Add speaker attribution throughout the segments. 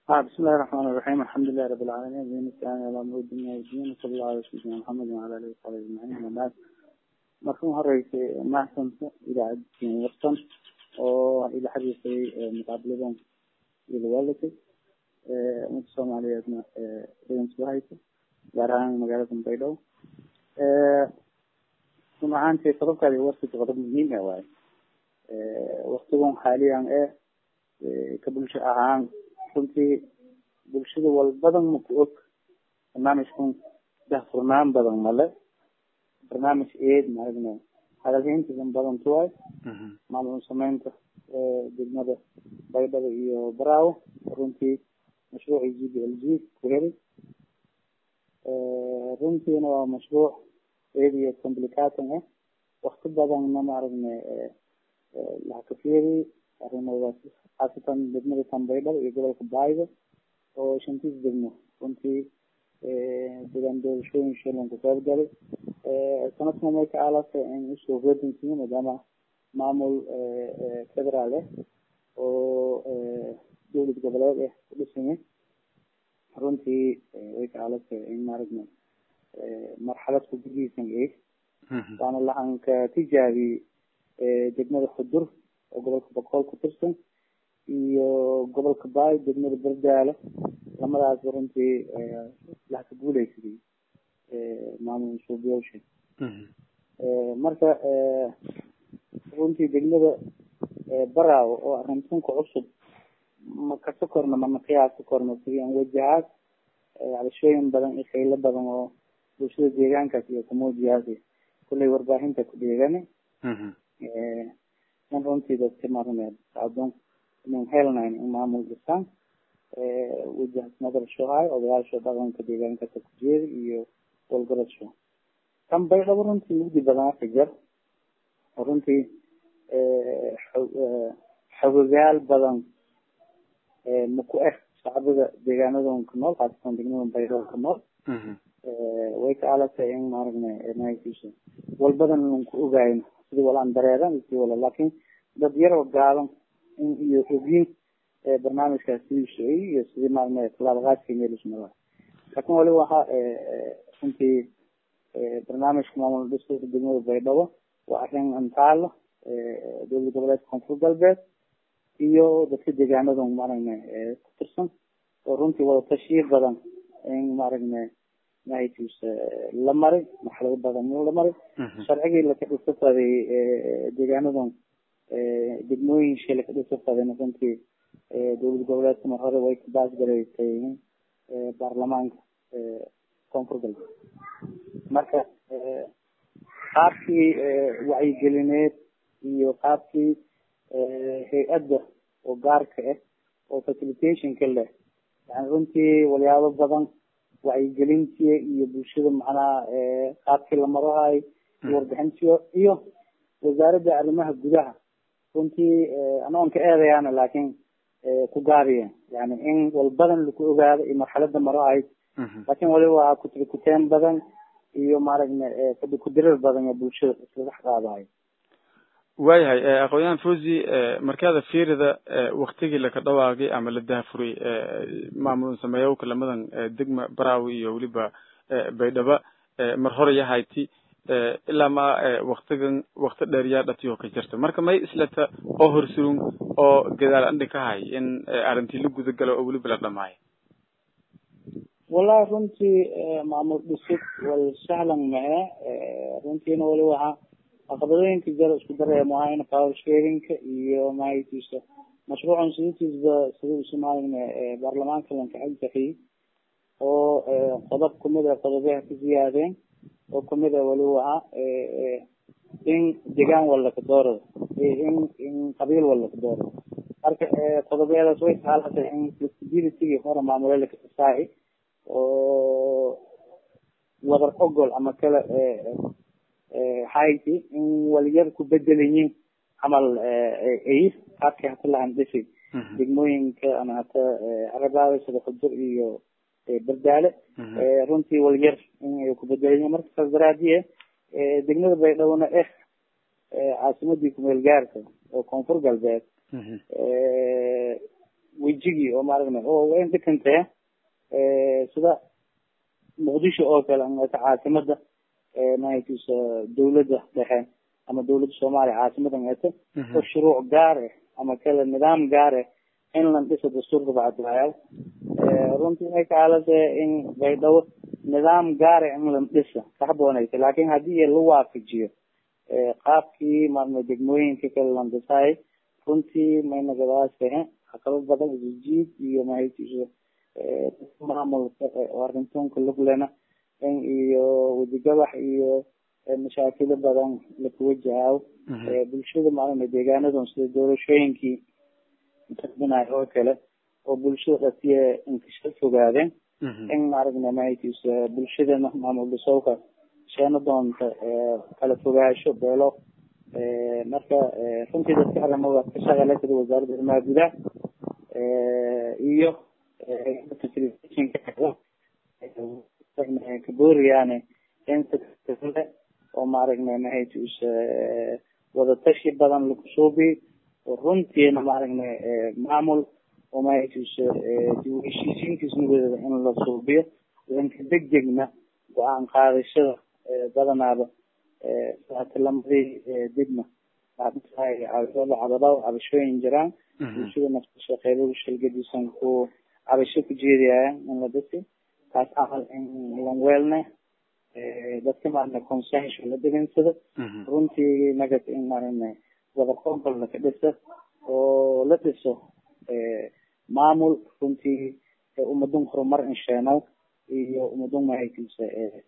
Speaker 1: ها بسم الله الرحمن الرحيم الحمد لله رب العالمين دين السلام على أمر الدنيا والدين وصلى الله على سيدنا محمد وعلى آله وصحبه أجمعين أما بعد markan horeysay mahadsanto idaacaddiin wartan oo ila xiriirtay muqaabiladan ila waalatay ummadda soomaaliyeedna dhegans haysa gaar ahaan magaalada baydhabo run ahaantii qodobkaadi warkii qodob muhiim ah waaye waktigan xaaliyan ee ka bulsho ahaan runtii bulshada walbadan maku og barnaamijkan dahfurnaan badan male barnaamij eed maaragna hadalhayntiisan badan tuwaay maamul sameynta degmada baydhabo iyo baraawo runtii mashruucii g b l g ku helay runtiina waa mashruuc eed iyo complicaton ah wakti badanna maaragna lahakafeeri arrimoodaas khaasatan degmada tan baydhabo iyo gobolka baaydo oo shantiis degmo runtii degaan doorashooyin shilan ku qayb galay sanadkan may ka aalasa in usoo hodansiiyo maadaama maamul federaal ah oo dowlad goboleed ah ku dhisanya runtii way ka aalasa in maaragna marxalad ku gudihiisan eeg waana lahanka tijaabi degmada xudur oo gobolka boqol ku tirsan iyo gobolka baay degmada berdaale lamadaas runtii lahka guuleysaday maamul suubiyaasha marka runtii degmada baraawo oo arrintunka cusub ma kaso korno mana qiyaasi korno sidii aan wajahaad cabashooyin badan iyo khaylo badan oo bulshada deegaankaas iyo kamuujiyaasi kullay warbaahinta ku dheegani in runtii dadka marne adoon inaan helnayn in maamul dhisaan wajahas madarashohay odayaasha dhaqanka deegaankasa ku jeeda iyo walgarasho kan baydhabo runtii mugdi badan ka jar runtii xogogaal badan maku eh shacbida deegaanadan ku nool khaasatan degmada baydhabo ku nool way ka alatay in maaragna nahaysiisa walbadan aan ku ogaayn sidii walaan dareeran si wala laakin dad yaroo gaaban in iyo ogyin barnaamijkaas sidii sheegay iyo sidii maaragna talaabaqaadka meelismada laakin wali waxa runtii barnaamijka maamul dhiska degmada baydhabo waa arrin antaalo dowlad goboleedka koonfur galbeed iyo dadka deegaanada maaragna ku tirsan oo runtii wada tashiir badan in maaragna nahaytiisa la maray marxalado badan la maray sharcigii laka dhisafaday deegaanadan degmooyin shi laka dhisafaday runtii dowlad goboleedka mar hore way ka baasgaraysay baarlamaanka koonfur galbeed marka qaabkii wacyigelineed iyo qaabkii hay-adda oo gaarka ah oo facilitationka leh yani runtii walyaabo badan wacyigelintii iyo bulshada macnaha qaabkii la marahayo warbixintiyo iyo wasaaradda arrimaha gudaha runtii anoon ka eedayaana laakiin ku gaabiya yani in walbadan laku ogaado iyo marxalada marahayo laakin waliba waa kutrikuteen badan iyo maaragna fadhi kudirir badan oo bulshada isla dhex qaadayo
Speaker 2: waayahay aqoon-yahan fosi markaada fiirida waktigii laka dhawaaqay ama la dahafuray maamul sameeyowka lamadan degma baraawi iyo weliba baydhaba mar hore yahayti ilaa ma waktigan wakti dheer yaa dhatiyo ka jirta marka may islata oo horsurun oo gadaal andhi ka hay in arrintii la guda galo oo weliba la dhamaayo
Speaker 1: wallahi runtii maamul dhisid wal sahlan mae runtiina wali waxa caqabadooyinka jara isku dareemo ahayna power sharinka iyo mahaytiisa mashruucan siditiisba sida usi maaragna baarlamaanka lanka xilbixiyey oo qodob kamid a qodobaha ka ziyaadeen oo kamid a wali waxa in degaan walla ka doorado in in qabiil walla ka doorado marka qodobyadaas way saalatay in flexibilitygii hore maamule lakasaaci oo wadar ogol ama kale hayti in waliyar ku bedelayiin camal ay qaabkii hata la handisay degmooyinka ama hata arabaada sida xudur iyo berdaale runtii walyar in ay ku bedelayiin marka saas daraadiye degmada baydhowna eh caasimadii kumeel gaarka oo koonfur galbeed wejigii oo maaragna oo wayn dhikantee sida muqdisho oo kale amata caasimada mahaytiisa dawladda dhexe ama dawladda soomaaliya caasimada ngata oo shuruuc gaar ah ama kale nidaam gaar ah in lan dhiso dastuurka bacdilaayaal runtii may kaalase in baydhabo nidaam gaar ah in lan dhisa kaxboonaysa laakin haddii la waafajiyo qaabkii maarma degmooyinka kale lan dhisaay runtii mayna gadaasee caqabad badan isjiid iyo mahaytiisa maamulka arrintunka luglena in iyo wejigabax iyo mashaakilo badan lakawajahayo bulshada maaragna deegaanadan sida doorashooyinkii tarbinayo oo kale oo bulshada dhatiye inkasha fogaadeen in maaragna mahaytiisa bulshadana maamul dhisowka sheena doonta kala fogaasho beelo marka runtii dadka arrimoda ka shaqale sida wasaaradda arrimaha gudaha iyo kabooriyaane inle oo maaragna mahaytiisa wadatashi badan lakusuubi runtiina maaragna maamul oo mahaytiisa dib u heshiisiintiisna wadada in la suubiyo danka degdegna go-aan qaadashada badanaaba tilamadii dibna cabadhaw cabashooyin jiraan bulshada naftasha qeybaha shalgadiisan ku cabasho ku jeedayaan in la dhisi taas camal in lan weelne dadka maaragna consension la degansado runtii nagat in maaragna wada qonqol laka dhisa oo la dhiso maamul runtii umadun horumar insheeno iyo umadun mahaytiisa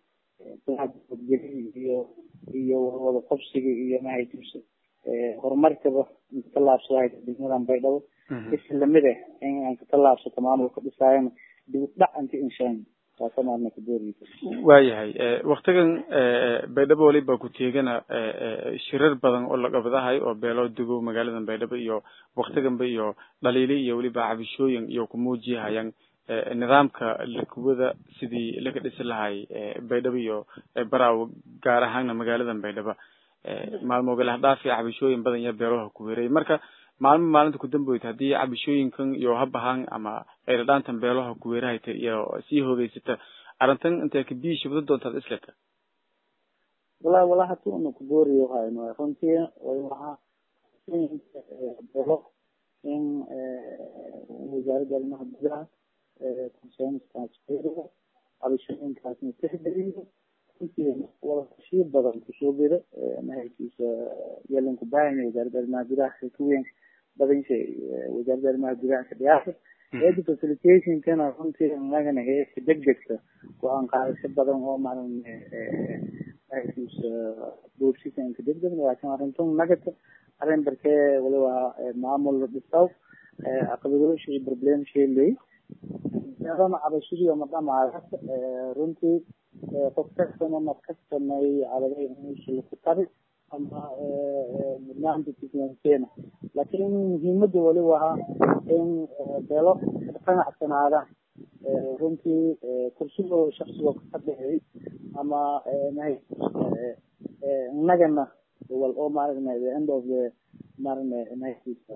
Speaker 1: iyo iyo wada qabsiga iyo mahaytiisa horumarkaba katallaabsadahay degmadan baydhabo is lamid ah in aan katallaabsato maamulka dhisaayana dib udhac inta inshaan taasa maarna kadooriysa
Speaker 2: waayahay waktigan baydhabo waliba ku teegana shirar badan oo la qabadahay oo beelo dego magaaladan baydhabo iyo waktiganba iyo dhaliili iyo weliba cabishooyin iyo kumuujiyahayaan nidaamka lakuwada sidii laga dhisi lahay baydhabo iyo baraawo gaar ahaanna magaaladan baydhaba maalmo galahdhaaf iyo cabishooyin badan iyo beeloha ku weerayay marka maalmo maalinta kudamboyd haddii cabishooyinkan iyo habahaan ama ayladhaantan beeloha ku weerahayta iyo sii hoogeysata arrintan intee kabii shibdo doontaad isleta
Speaker 1: wala wala hatu una kubooriyo hayno runtii waxa beelo in wasaaradda arrimaha gudaha consenskaas fiiriyo cabashooyinkaasna tixgeliyo runtii wada tashiir badan kusoo geda mahaykiisa yeelanku baahanya wasaaradda arrimaha gudaha xilkaweyn badan shay wasaaradda arrimaha gudaha ka dhiyaasa eedi facilitationkana runtii inagana heesa degdegta go-aan qaadasho badan oo maalin mahaykiisa boorsisanka degdegna laakiin arintun nagata arrin barkee waliba maamul dhisaw caqabadooshi iyo problem sheeley dama cabashadii oma dhamaada runtii qof kastana mar kastanay cadaday inuusa laku tabi ama mudnaanta tiklankeena laakiin muhiimada waliba ahaa in beelo qanacsanaadaan runtii kursigoo shaksigoo ka dhexeey ama mahay inagana wal oo maaragna the end of the maaragna mahaykiisa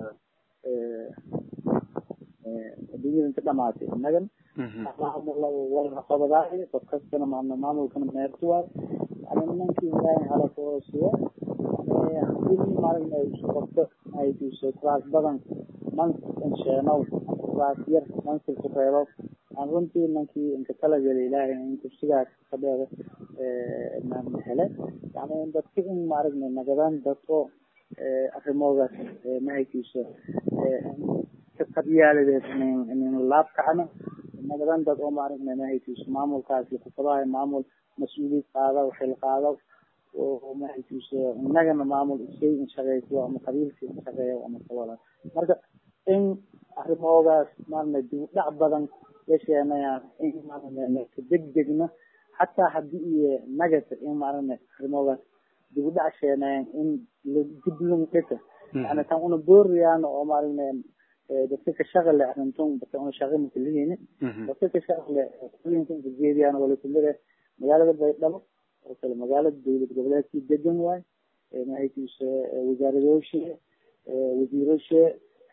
Speaker 1: adduunyada inta dhamaatay inagan walaqabadaay qof kastana maamna maamulkana meertu waay yani nimankii ilaahay halakoosiyo hadii maaragna qofka mahaykiisa kuraas badan mansib insheenow kuraas yar mansib ku reebo aan runtii nankii inka talagala ilaahay in kursigaas fadheeda maamna hele yani dadka in maaragna nagadaan dadko arrimoogaas mahaykiisa qabyaaladeed inin laab kacno nagadan dad oo maaragna mahaykiisa maamulkaas lakufadahay maamul mas-uuliyad qaada xil qaado oo mahaykiisa inagana maamul isay in shaqeyso ama qabiilka in shaqeeyo ama kawala marka in arrimoogaas maaragna dib u dhac badan yasheenayaan in maaragna degdegna xataa hadii iyo nagata in maaragna arrimoogaas dib u dhac sheenayaan in diblan dhita yani tan una booriyaan oo maaragna dadka ka shaqale arintun dadka una shaqa makalihini dadka ka shaqale kulinka jeediyaan wala kumida magaalada baydhabo oo kale magaalada dowlad goboleedkii degan waay mahaykiisa wasaaradooshe wasiiroshe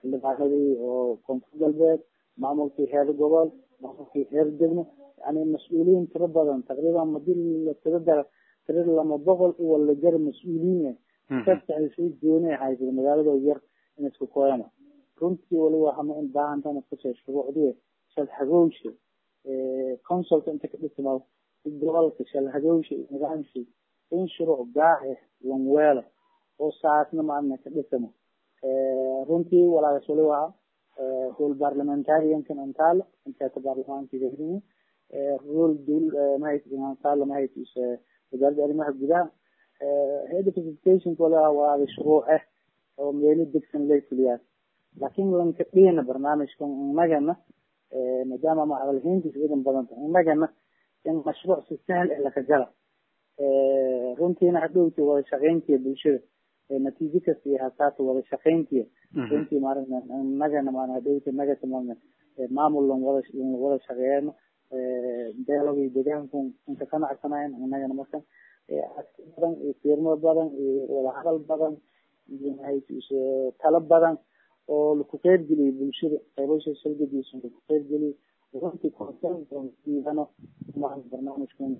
Speaker 1: xildhibaanadii oo koonfur galbeed maamulkii heer gobol maamulkii heer degmo yani mas-uuliyiin tiro badan taqriiban madii la tiro dara tiro lama boqol iyo wala jar mas-uuliyiin sadexdasii gooni haysa magaalada yar in isku kooyana runtii waliba hama in baahantana kusee shuruucdii shalhagowsha consulka inta ka dhisma gobolka shalhagowsha nidaamshi in shuruuc gaar lanweelo oo saasna maarna ka dhisamo runtii walaagas waliba hool parliamentariankan antaalo inteeta baarlamaankiga rol dul mahaantaalo mahaytis wasaaradda arrimaha gudaha head of educationka waliba walaaga shuruuc ah oo meelo degsan lay fuliyaan laakin lanka dhina barnaamijkan inagana maadaama macalimiintiis idan badanta inagana in mashruuc si sahal ah laka gala runtiina hadhowti wada shaqeyntiya bulshada natiijo kasta iyo hasaata wada shaqeyntiya runtii maaragna inagana maana hadhowti nagata maarna maamul lan wada lan wada shaqeeyano beelogii deegaanku inka qanacsanayn inagana marka arti badan iyo fiirmo badan iyo wadahadal badan iyo mahaytis talo badan oo laku qeybgeliyay bulshada qaybasha salgadiisa laku qeybgeliyay runtii konsensiibano barnaamijkan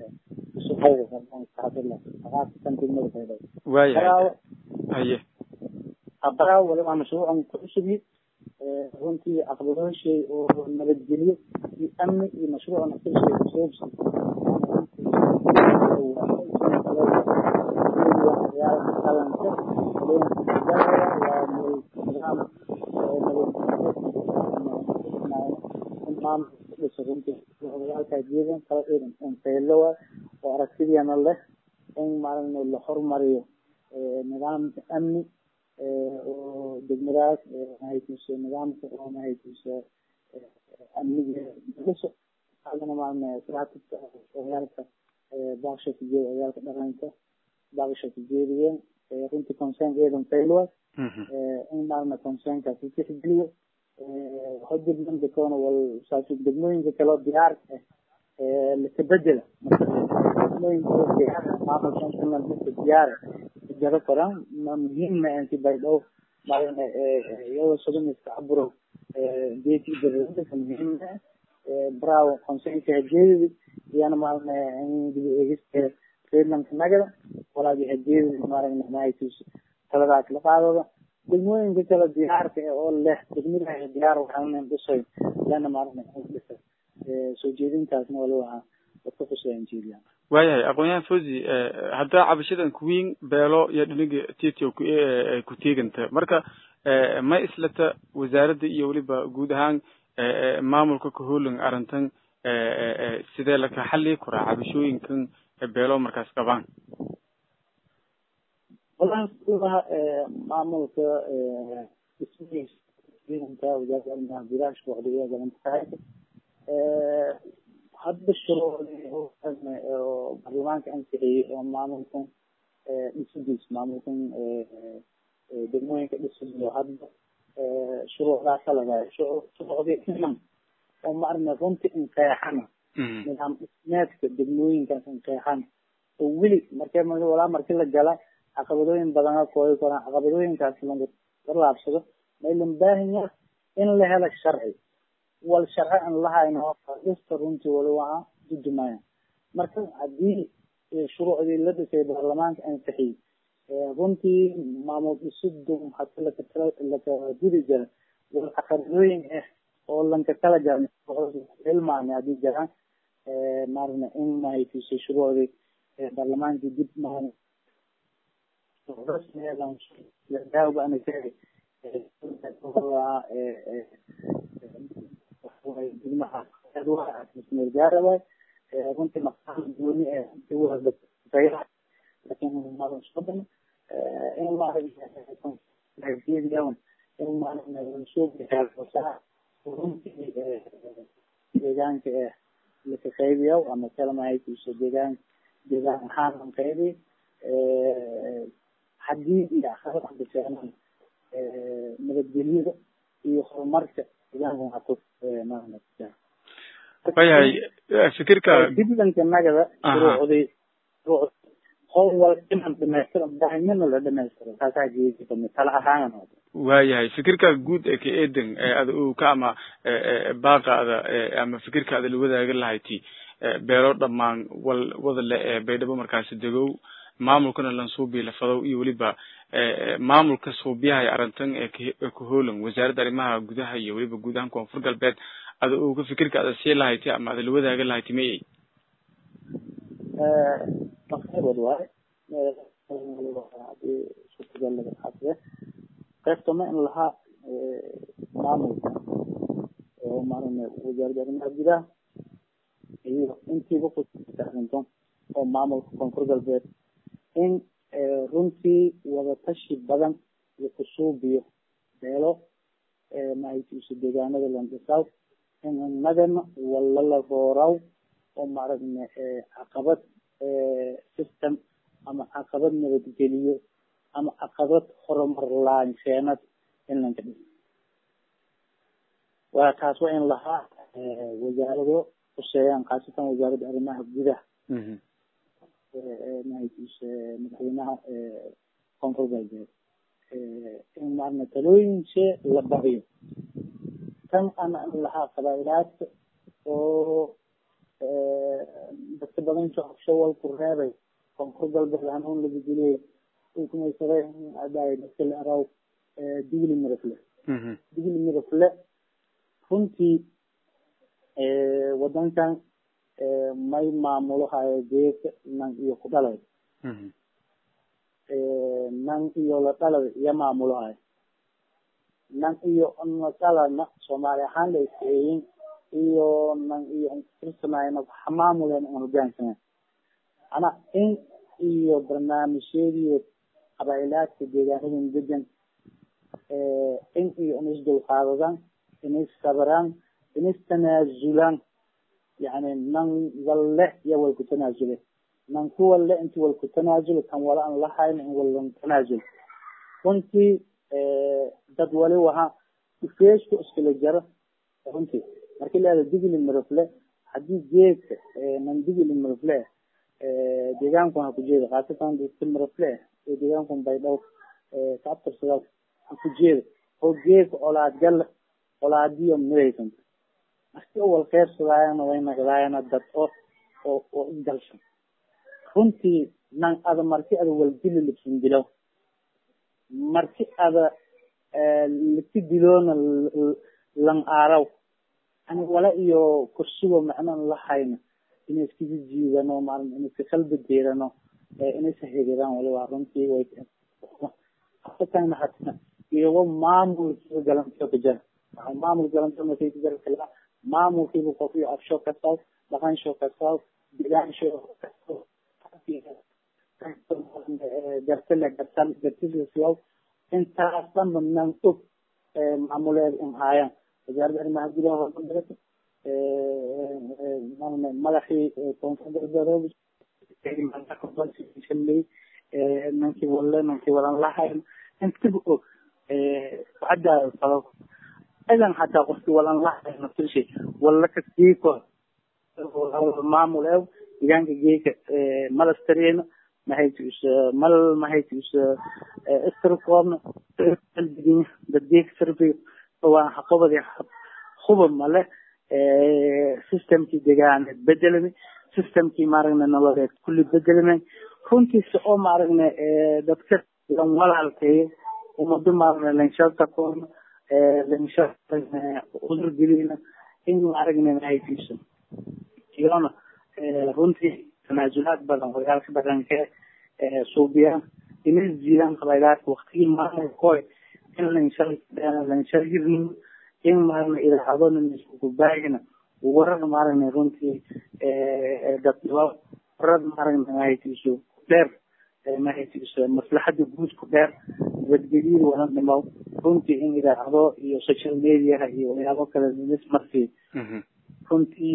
Speaker 2: waayahay haye
Speaker 1: habaraa waliba mashruucan ku cusubyi runtii caqabadooshey oo nabadgelyo iyo amni iyo mashruucan asilshay kusoobsi qalanka runtiiodayaalkajeedan kala eedan faylowa oo aragtidiana leh in maalin la horumariyo nidaamka amni oo degmadaas mahaytiisa nidaamka oo mahaytiisa amnigeeda dhiso adana maalin siraatika oyaalka baaqsha ku jeeda oyaalka dhaqanka baaqsha ku jeediyeen runtii concern eedan faylowa in maalina concernkaas utixgeliyo hojirman dekoona wal saasi degmooyinka kaloo diyaarka ah lakabedela degmooyinka diyaar maamulkan dadka diyaara jaro koran ma muhiima inti baydhow maalina iyadoo sodomiska caburo geeti dareerka muhiima bravo concernka hajeedidi iyana maalina in dib eegista reerlanka nagada walaagi hajeedidi maalina mahaytus taladaas la qaadada degmooyinka kale diyaarka oo leh degmadaha diyaar waxaan dhisay lana maalina dhisa soo jeedintaasna waliba dadka kusoo jeediya
Speaker 2: waayahay aqoon-yahan fosi haddaa cabashadan kuwiin beelo iyo dhiniga titio ku teeganta marka ma islata wasaaradda iyo weliba guud ahaan maamulka kahoolan arrintan sidee laka xallii kuraa cabashooyinkan beelo markaas qabaan
Speaker 1: walaha maamulka dhismihiisa wasaaradda arrimaha gudaha shuruucda galanta tahay hadda shuruucdii oo baarlamaanka ansixiyey oo maamulkan dhisidiis maamulkan degmooyinka dhisidiyo hadda shuruucdaasa lagaa shuruucdii iman oo maarna runtii inqeexana nidaam dhismeedka degmooyinkaas inqeexana oo weli markee walaa marki la gala caqabadooyin badana kooyi karaan caqabadooyinkaas laga laabsado maylan baahanya in la helo sharci wal sharci an lahayno dhista runtii wali waa dudumaya marka haddii shuruucdii la dhisay baarlamaanka ansixiyey runtii maamul dhisidu hadi laka gudi jira wal caqabadooyin ah oo lanka kala jara ilmaani haddii jiraan maarna in mahaytiisay shuruucdii baarlamaankii dib maan gaarawa runtii maqaal gooni lakin madan in maaragtay in maaragtay runtii deegaanka eh laka qaybiyo ama kalamahaytiisa deegaan deegaan ahaan an qaybi haddii iyo akhrada keenan nabadgelyada iyo horumarka deegaanka hatu
Speaker 2: wayahay fikirka
Speaker 1: diblanka nagada shuruucdii howl wal inan dhamaystiro baahimana la dhamaystiro taasaa jeedi kamid tala ahaan
Speaker 2: waayahay fikirka guud ee ka eedan ada uu ka ama baaqaada ama fikirkaada la wadaaga lahayti beero dhamaan wal wada le ee baydhabo markaasi degow maamulkana lansuubi lafadow iyo weliba maamulka suubiyaha arrintan ee kahoolan wasaaradda arrimaha gudaha iyo weliba guud ahaan koonfur galbeed ada uu ka fikirka ada sii lahayti ama ada la wadaaga lahayti mayay
Speaker 1: maqaybad waaye hadii suurtagal laga xaasiye qaybtama in lahaa maamulka oo maarane wasaaradda arrimaha gudaha iyo intiiba kuarrinto oo maamulka koonfur galbeed in runtii wadatashi badan iyo kusuubiyo beelo mahaytiisu deegaanada landhisaw in inagana walala rooraw oo maaragna caqabad system ama caqabad nabadgeliyo ama caqabad horumar laanseenad in lanka dhis waa taas waa in lahaa wasaarado kuseeyaan khaasatan wasaaradda arrimaha gudaha mahaytiisa madaxweynaha koonfur galbeed in maarna talooyinse la badiyo tan ana in lahaa qabailaadka oo dadka badan shawal ku reebay koonfur galbeed hanuun laga diliyay ukumaysaday aday dadka la araw digli mirafle digli mirafle runtii wadankan may maamulo hayo geeka nan iyo ku dhalay nan iyo la dhalay iyo maamulo hayo nan iyo nasalana soomaali ahaan la iskeeyin iyo nan iyo tirsanayna waxa maamuleen aan hogaansanen ana in iyo barnaamijyadii qabailaadka deegaanadan degan in iyo in isdulqaadadaan in issabraan in istanaasulaan yani nan walle iyo wal ku tanaasule nan ku walle inti wal ku tanaasulo kan wala aan lahayn in walan tanaasul runtii dad wali waha ifeesku iskala jaro runtii marki laada digli mirafle hadii geedka nan digli mirafle deegaankan ha ku jeeda khaasatan digli mirafle ee deegaankan baydhaw ka abtirsadaas ha ku jeeda oo geedka olaad gala olaadiyo midaysan marki wal qeybsadaayana way nagdaayana dad oo oo oo isgalshan runtii nan ada marki ada waldili libsan dilow marki ada liki diloona lan aaraw yani wala iyo kursigo macnan lahayna inay iskaga jiidano maara inay iska qalbi deerano inay sahiriraan waliba runtii way hatatana hata iyago maamulkiiba galantiyo ka jara waxa maamul galantiyo markay ka jara kala maamulkiiba qofiyo afsho kasaw dhaqansho kasaw deegaansho kasaw gartale gartal gartisiyaw intaas dhanba nan og maamuleed in haayaan wasaaradda arrimaha gudaha horumarka madaxii koonfur galbeed nankii walle nankii walan lahayn intiba og waxadaada sabab idan hataa qofkii walan lahayn naftishi walla kaskiiko maamul ew deegaanka geeka malastareena mahaytis mal mahaytis istirkoobna dad geeka sarfiga waa haqabadi huba male systemkii deegaaneed bedelami systemkii maaragna nololeed kulli bedelame runtiisa oo maaragna dadka lan walaalkeeyo umado maaragna lanshaltakoona lansha cudur gelina in maaragna mahaytiisa iyona runtii tanaasulaad badan horyaalka dhaqanka suubiyaan inay jiidaan qabaylaadka waktigii maamulka koy in lanshal lanshal in maaragna idaacadona iskugubaagina warar maaragna runtii dadnimo warar maaragna mahaytiiso dheer mahaytiiso maslaxada guud ku dheer nabadgelyada wala dhimo runtii in idaacado iyo social mediaha iyo waxyaabo kale nis markii runtii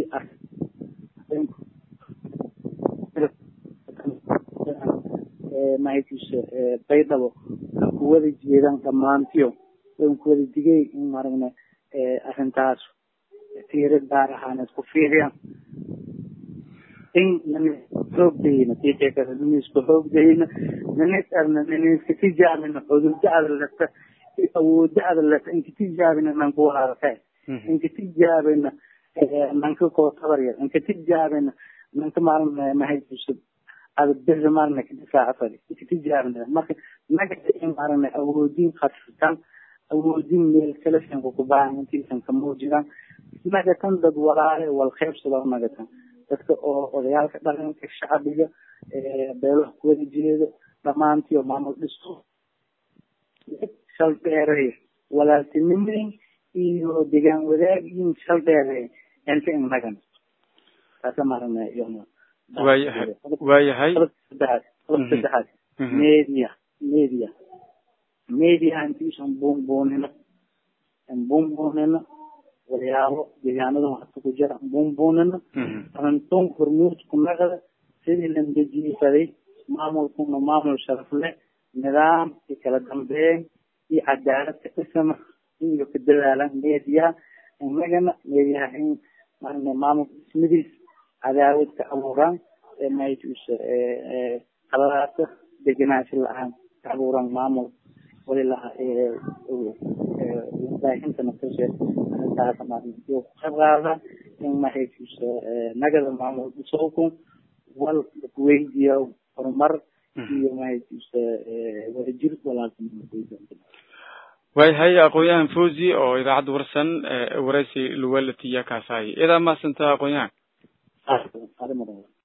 Speaker 1: mahaytiiso baydhabo kuwada jeedaan dhammaantiyo wan kuwada digay in maaragna arrintaas fiiro gaar ahaaneed ku fiiriyaan in xoogdayna tiiqeekada niniska xoogdayna ninis arna niniska tijaabina cudurda adalata awoodda ada leta inka tijaabina nanka walaalka inka tijaabina nanka koo tabar yar inka tijaabina nanka maalin mahaysusub ada beri maalina kadifaaca fadi inka tijaabina marka nagada in maalina awoodin khasirtan awoodin meel kalesanka kubaahan intiisan ka muujidaan nagatan dad walaale wal qaybsado nagatan dadka oo odayaalka dhaqanka shacbiga beelaha kuwada jeedo dhamaantii oo maamul dhiso shal dheereey walaaltinimeyn iyo degaan wadaagin shal dheereey inta inagan taasa marana iyona
Speaker 2: waayahay waayahay
Speaker 1: saddexaad qodobka saddexaad media media media intiisan buunbuunino buunbuunino waxyaabo deegaanada waxta ku jira buunbuunino runtoon hormuudku naqada sidii lan dejiisaday maamulkuna maamul sharaf leh nidaam iyo kala dambeyn iyo cadaalad ka dhisana iyo ka dadaalan meediyaha inagana meediyaha in marna maamulka dhismadiis cadaawad ka abuuraan maytusa qaladaasa degenaansho la-aan ka abuuraan maamul wali laha warbaahinta naftashe taasa marna iyo ku qayb qaadaan in mahaytusa nagada maamul dhisowku wal weydiya horumar iyo mahaytusa wadajir walaaltinimo
Speaker 2: waayahay aqoon-yahan fawzi oo idaacadda warsan waraysi luwalatiya kaasahay idaa maasanta aqoon-yahan